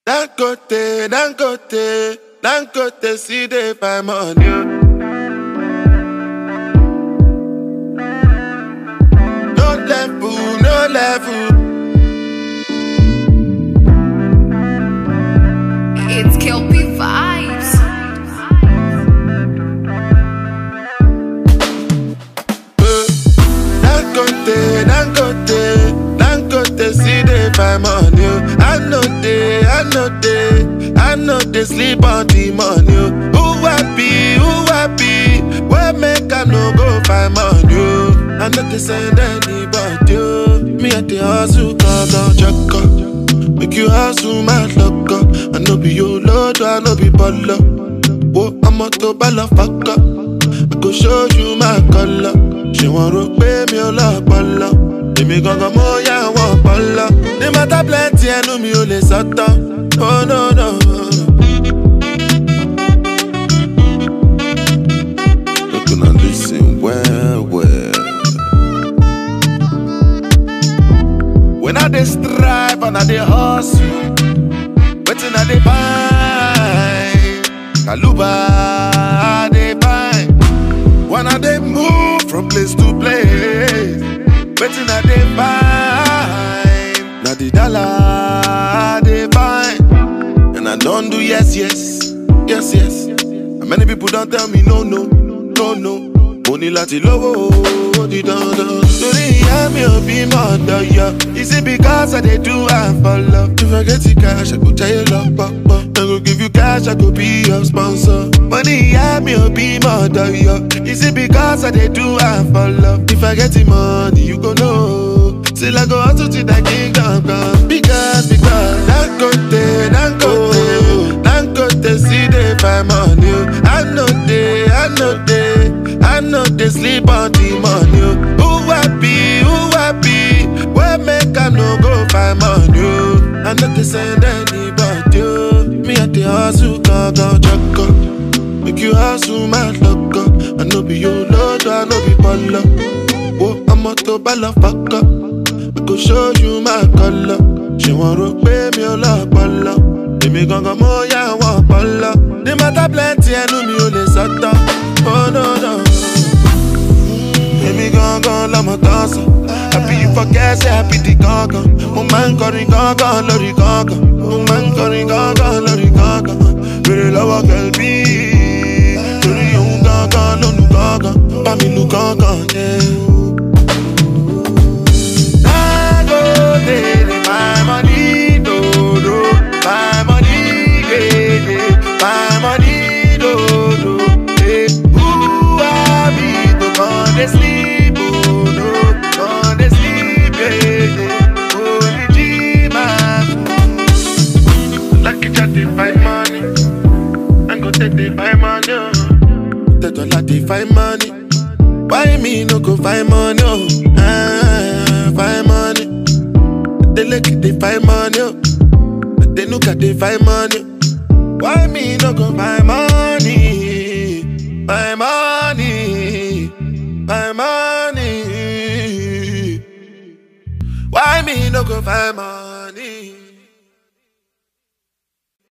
D'un côté, d'un côté, d'un côté, si des femmes en Dieu. No level, no level. It's Kelpie Vibes. Euh, D'un côté, d'un côté, d'un côté, si des femmes en Dieu. I know they, I know they, I know they sleep on the money. oh. Who happy, who happy? Where make I no go find money? oh. I know they send anybody. oh. Me at the hustle, cause I'm check Make you hustle, my luck. I know be your lord, I know be baller. Whoa, I'm a to baller fucker. I go show you my color. Ṣé wọ́n rò pé mi ò lọ́pọlọ? Èmi gangan mo yá wọn ọpọlọ. Ní mọ́tà plenty ẹnu mi ò lè sọ́tọ̀. Oh no no. Look and listen well well. When I dey strive and I dey hustle, wetin I dey find? Kaluba I dey find. When I dey move from place to place, wetin I dey find? Na the dollar I dey find. And I don do yes, yes, yes, yes. And many people don tell me no, no, no, no. Mo ní láti lówó ó di dandan. Torí ìyá mi ò bí mọ̀ ọ̀dọ̀ yọ. Is it because I dey do am for love? If I get the cash, I go jayé lọ pọ̀pọ̀. I go give you cash, I go be your sponsor. Mo ní ìyá mi ò bí mọ̀ ọ̀dọ̀ yọ. Is it because I dey do am for love? If I get the money, you go know. Till I go hustle till I king gangan. Because, because, Dangote, Dangote, Dangote, see they find money. oh. I know they, I know they, I know they sleep on the money. oh. Who happy, who happy, where make I no go find money? oh. I know they send anybody. oh. Me at the hustle, gangan, check Make you hustle, my luck. I know be your lord, I know be baller. Whoa, I'm a to baller fucker. I go show you my color. Ṣé wọ́n rò pé mi ò lọ́pọlọ? Èmi gangan mo yá wọn ọpọlọ. Ní mọ́tà plenty ẹnu mi ò lè sọ́tọ̀. Oh no no. Èmi gangan lọmọ tán sọ. Àbí you forget say I be the gangan. Mo máa ń kọrin gangan lórí gangan. Mo máa ń kọrin gangan lórí gangan. Bèrè lọ́wọ́ kẹ̀lbí. Torí òun gangan ló nu gangan. Bá mi lu gangan yẹn. Dangote dey my money dodo, my money gege, my money dodo. Eh, who I be to come dey sleep oh no, come dey sleep gege. Only G-Man. Lucky chat dey find money, Dangote dey find money. oh. Tedola dey find money. Why me no go find money? Oh, ah, find money. They look they find money. Oh, they look at they find money. Why me no go find money? Find money, find money. Why me no go find money?